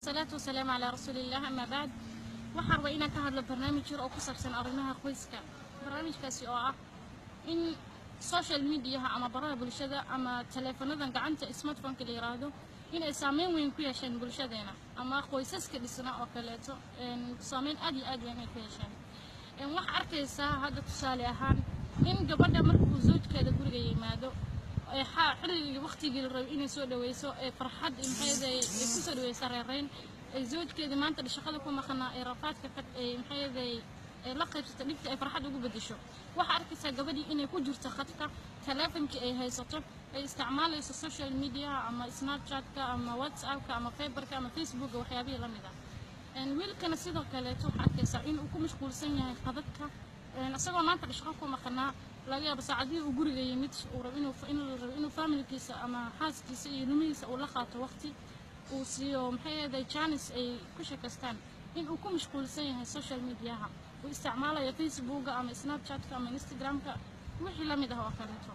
wasalaatu wasalaamu calaa rasuuliillah amaa bacd waxaan rabaa inaan ka hadlo barnaamij yar oo ku saabsan arrimaha qoyska barnaamijkaasi oo ah in social mediaha ama baraha bulshada ama taleefanadan gacanta smartphoneka la yiraahdo inay saameyn weyn ku yeesheen bulshadeena ama qoysaska dhisna oo kaleeto saameyn aad iyo aad weyn ay ku yeesheen waxaa arkaysaa hadda tusaale ahaan in gabadha markuu zawjkeeda guriga yimaado xilligii waqtigii la rabay inay soo dhaweyso ee farxad maxayday ay ku soo dhaweysa reereyn ay zawjkeedii maanta shaqada ku maqnaa ee rafaadka ay maxayday ay la qaybsato dhibta ay farxad ugu bedesho waxaa arkaysaa gabadhii inay ku jirto khadka taleefonkii ay haysato ay isticmaalayso social mediaha ama snapchatka ama whatsappka ama fiberka ama facebooka waxyaabihii lamid ah wiilkana sidoo kaleeto waxaa arkaysaa inuu ku mashquulsan yahay khadadka isagoo maanta dhishqo ku maqnaa laga yaabo saacadihii uu guriga yimid uu rabo inuu inuu rabo inuu familkiisa ama xaaskiisa iyo ilmihiisa uu la qaato waqti uu siiyo maxay ahaday janis ay ku sheekaystaan in uu ku mashquulsan yahay social mediaha uu isticmaalayo facebooka ama snapchatka ama instagramka wixii la mid ah oo kaleeto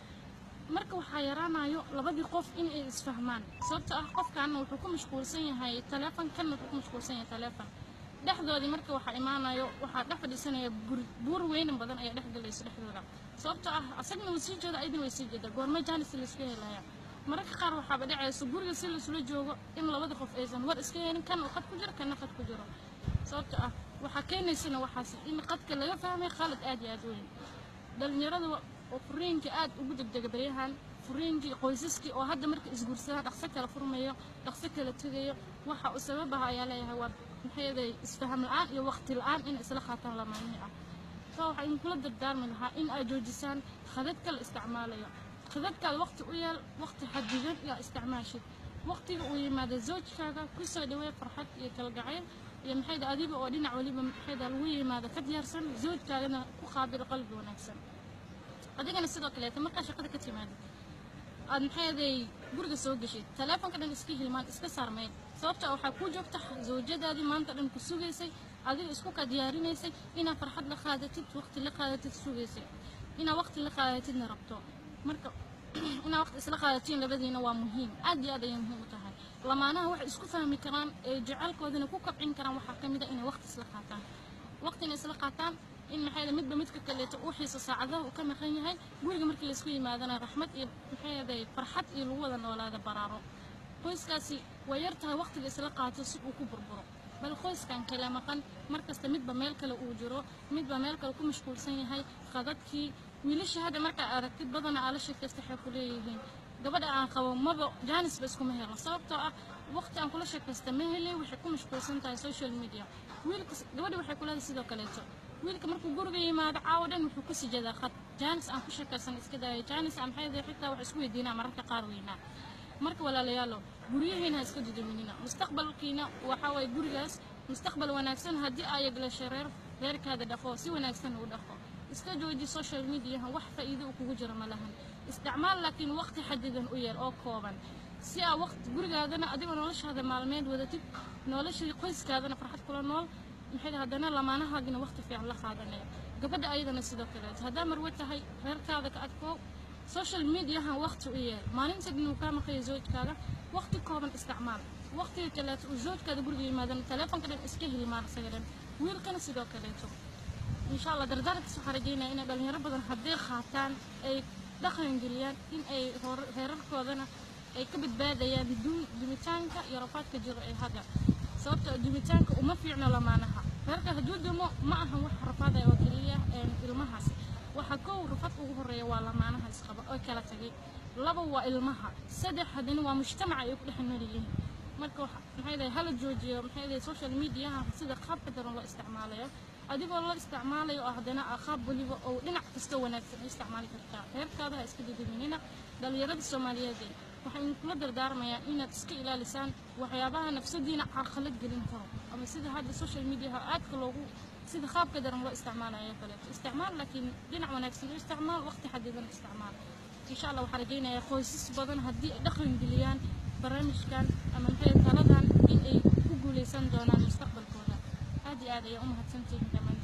marka waxaa yaraanayo labadii qof in ay isfahmaan sababto ah qofkaana wuxuu ku mashquulsan yahay taleefon kanna wuxuu ku mashquulsan yahay taleefon dhexdoodii marka waxaa imaanayo waxaa dhex fadhiisanaya buur weynan badan ayaa dhex galayso dhexdooda sababtoo ah asagna wuu sii jeeda ayadina way sii jeeda goorma jaanis laisku helaya mararka qaar waxaaba dhacayso guriga si laisula joogo in labada qof aysan war iska helin kan qad ku jiro kana qad ku jiro sababto ah waxaa keenaysana waxaas in qadka laga fahmay khalad aad iyo aad weyn dhalinyarada oo furiinka aad ugu degdega baryahan furiinkii qoysaskii oo hadda marka isguursadaa dhaqso kala furmayo dhaqso kala tegayo waxa uu sababaha ayaa leeyahay waa maxayday isfaham la-aan iyo waqti la-aan in isla qaataan lamaanihi ah saa waxaa idinkula dardaarmi lahaa in ay joojisaan khadadka la isticmaalayo khadadkaada waqti u yeel waqti xadidan yaa isticmaashid waqtiga uu yimaado zawjkaaga kusoo dhawee farxad iyo kalgacayl iyo maxayda adiga oo dhinac waliba maxayda lagu yimaado ka diyaarsan zawjkaagana ku qaabilo qalbi wanaagsan adigana sidoo kaleeta markaa shaqada ka timaadid aad maxayday guriga soo geshid taleefonka dhan iska hilmaan iska saarmeyn sababta waxaa kuu joogta zawjadaadii maanta dhan ku sugaysay adiga isku ka diyaarinaysay inaad farxad la qaadatid waqti la qaadatid sugaysay inaad waqti la qaadatidna rabto marka inaad waqti isla qaadatiin labadiina waa muhiim aad iyo aad ayay muhiim u tahay lamaanaha waxay isku fahmi karaan ee jecelkoodana ku kabcin karaan waxaa ka mid a inay waqti isla qaataan waqtina isla qaataan in maxay midba midka kaleeto uu xiiso saacadaha uu ka maqan yahay guriga markii laysku yimaadana raxmad iyo maxay farxad iyo lagu wada noolaada baraaro qoyskaasi way yar tahay waqtiga isla qaato si uu ku burburo bal qoyskan kale maqan markasta midba meel kale uu jiro midba meel kale ku mashquulsan yahay qadadkii wiilasha hadda markaa aragtid badana aala sheekaysta waxay ku leeyihiin gabadha aan qabo maba jaanisba iskuma helo sababtoo ah waqti aan kula sheekaysta ma hele waxay ku mashquulsan tahay social media wiilka gabadha waxay ku leedahay sidoo kaleeto wiilka markuu guriga yimaado caawo dhan wuxuu ku sijadaa khad jaanis aan ku sheekaysan iska daaya jaanis aan maxay xitaa wax isku weydiinaa mararka qaar weynaa marka walaalayaalo guryihiina ha iska duduminina mustaqbalkiina waxaa waye gurigaas mustaqbal wanaagsan haddii aa yaglasho reer reerkaada dhaqo si wanaagsan u dhaqo iska jooji social mediaha wax faa'iido uu kugu jiro ma lahan isticmaal laakiin waqti xadidan u yeel oo kooban si aa waqti gurigaadana adigoo noloshaada maalmeed wadatid noloshii qoyskaadana farxad kula nool maxay haddana lamaanahaagina waqti fiican la qaadanaya gabadha ayadana sidoo kaleeto haddaa marwe tahay reerkaada ka adkoo social mediahan waqti u yeel maalinta dhan uu kaa maqayo zawjkaaga waqti kooban isticmaal waqtiga kaleeto uu zawjkaada guriga yimaadana taleefonka dhan iska hilmaan isaga dhan wiilkana sidoo kaleeto insha allah dardaarankaas waxaa rajeynaya inay dhalinyaro badan hadday qaataan ay dhaqan geliyaan in ay heerarkoodana ay ka badbaadayaan dumitaanka iyo rafaadka jiro ee hadda sababta dumitaanka uma fiicno lamaanaha reerka hadduu dumo ma ahan wax rafaadaya oo keliya ilmahaas waxa kow rafad ugu horeeya waa lamaanaha isqaba oo kala tagay laba waa ilmaha saddex haddana waa mujtamaca ay ku dhex nool yihiin marka maxay dahay hala joojiyo maxay dahay social mediaha sida qaabka daran loo isticmaalayo adigoo loo isticmaalayo oo haddana qaab waliba oo dhinac kasta wanaagsan u isticmaali kartaa reerkaada ha iska duduminina dhalinyarada soomaaliyeed waxaan kula dardaarmayaa inaad iska ilaalisaan waxyaabaha nafsadiina carqalad gelin karo ama sida hadda social mediaha aadka loogu sida qaabka daran loo isticmaalayo kaleeto isticmaal laakiin dhinac wanaagsan u isticmaal waqti xadidan isticmaal insha allah waxaan rajaynayaa qoysas badan haddii ay dhaqan geliyaan barnaamijkan ama maxay taladan in ay ku guuleysan doonaan mustaqbalkooda aad iyo aad ayay u mahadsantihiin dhammaan